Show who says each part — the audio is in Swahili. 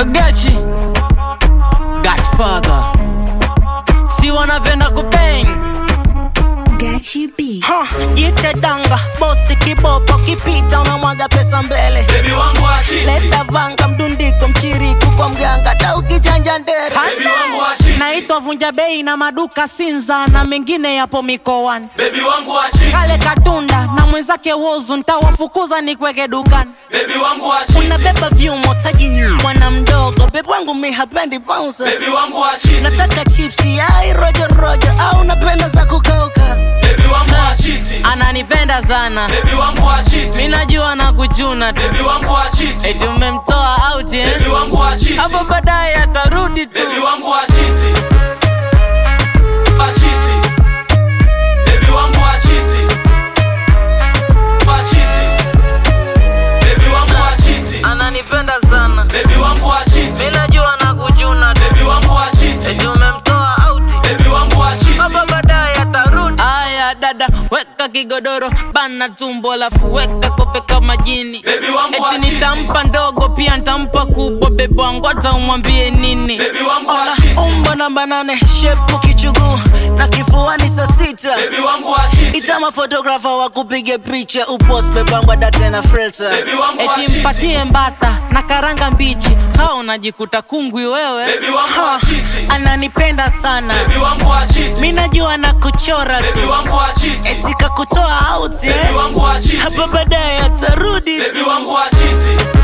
Speaker 1: Gachi Godfather si wanapenda kubang
Speaker 2: Gachi B.
Speaker 3: Ha, jite danga bosi kibopo kipita unamwaga pesa mbele
Speaker 4: Baby wangu wa chiti
Speaker 3: leta vanga mdundiko mchiriku kwa mganga ta ukijanja ndere
Speaker 4: Baby wangu wa chiti
Speaker 1: naitwa vunja bei na maduka Sinza na mengine yapo mikoani
Speaker 4: Baby wangu wa chiti
Speaker 1: kale katunda na mwenzake wozu ntawafukuza nikweke dukani
Speaker 4: Baby wangu wa chiti
Speaker 3: unabeba vyumo taji mwana mdogo bebu wangu mi hapendi bounce
Speaker 4: Baby wangu wa chiti
Speaker 3: nataka chipsi ai rojo rojo au napenda za kukauka
Speaker 4: Baby wangu wa chiti
Speaker 1: ananipenda sana
Speaker 4: Baby wangu wa chiti
Speaker 1: minajua na kuchuna tu
Speaker 4: Baby wangu wa chiti
Speaker 1: eti umemtoa out eh?
Speaker 4: Baby wangu wa chiti
Speaker 1: hapo baadaye atarudi tu
Speaker 4: Baby wangu wa chiti Wa chiti Baby wangu wa chiti Wa chiti Baby wangu wa chiti
Speaker 1: ananipenda sana
Speaker 4: Baby wangu wa chiti
Speaker 1: minajua na kuchuna tu
Speaker 4: Baby wangu wa chiti
Speaker 1: eti umemtoa out
Speaker 4: Baby wangu wa chiti
Speaker 1: hapa baadaye atarudi aya dada weka kigodoro bana tumbo alafu weka kope kama jini
Speaker 4: Baby wangu wa
Speaker 1: eti
Speaker 4: chiti
Speaker 1: nitampa ndogo pia nitampa kubwa bebe wangu hata umwambie nini
Speaker 4: Baby wangu wa
Speaker 3: Ola,
Speaker 4: chiti
Speaker 3: umbo namba nane shepu kichuguu na kifuani saa sita
Speaker 4: Baby wangu wa chiti
Speaker 3: ita mafotografa wakupige picha upost bebangwa date na filter
Speaker 4: Baby wangu wa
Speaker 1: eti
Speaker 4: chiti
Speaker 1: mpatie mbata na karanga mbichi hao unajikuta kungwi wewe
Speaker 4: Baby wangu wa
Speaker 3: Ha,
Speaker 4: chiti
Speaker 3: ananipenda sana
Speaker 4: Baby wangu wa chiti
Speaker 3: mi najua na kuchora
Speaker 4: Baby
Speaker 3: tu
Speaker 4: wangu wa chiti
Speaker 3: eti kakutoa out
Speaker 4: Baby
Speaker 3: eh?
Speaker 4: wangu wa chiti
Speaker 3: hapa baadaye atarudi tu
Speaker 4: Baby wangu wa chiti